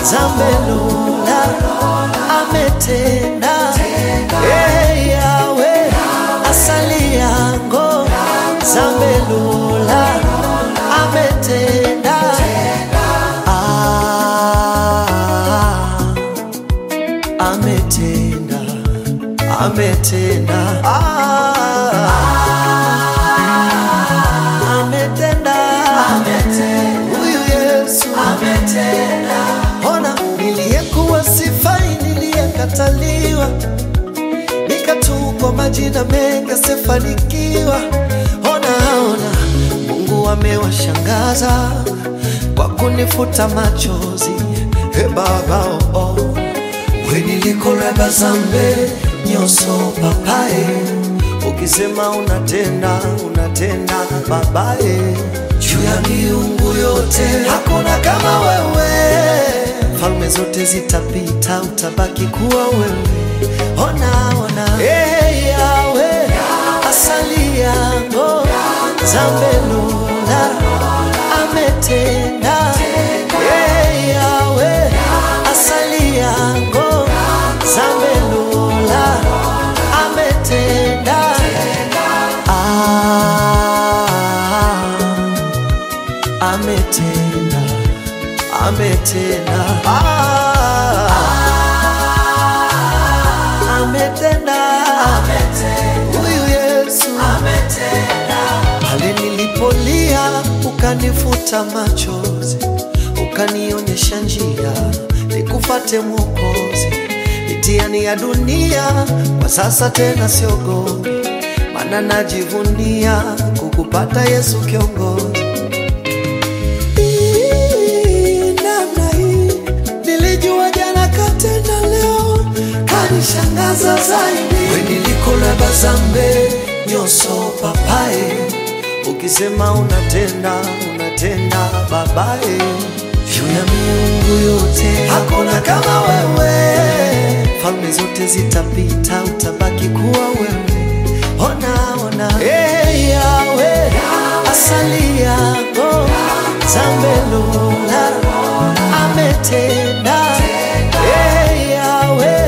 Zambelula ametenda Eh, yawe asali yango Zambelula ametenda Ah, ametenda ametenda Ah, ametenda huyu Yesu ona niliyekuwa sifai niliyekataliwa nikatupwa majina mengi asifanikiwa ona ona Mungu amewashangaza kwa kunifuta machozi e baba oh, oh. we nilikoreba zambe nyoso papaye ukisema unatenda unatenda babaye juu ya miungu yote hakuna kama wewe falme zote zitapita utabaki kuwa wewe ona ona hey, yawe asali yango zambelula ametenda hey, yawe asali yango zambelula ametenda ah, ametenda ametenda ah, ametenda huyu Yesu pale nilipolia ukanifuta machozi ukanionyesha njia nikufate Mwokozi mitiani ya dunia kwa sasa tena siogopi maana najivunia kukupata Yesu kiongozi Hii, namna hii nilijua jana katenda leo kanishangaza zaidi we nilikolaba zambe nyoso papaye ukisema unatenda unatenda babaye juu ya miungu yote hakuna kama wewe falme zote zitapita utabaki kuwa wewe ona ona hey, yawe asali yako zambelula ametenda hey, yawe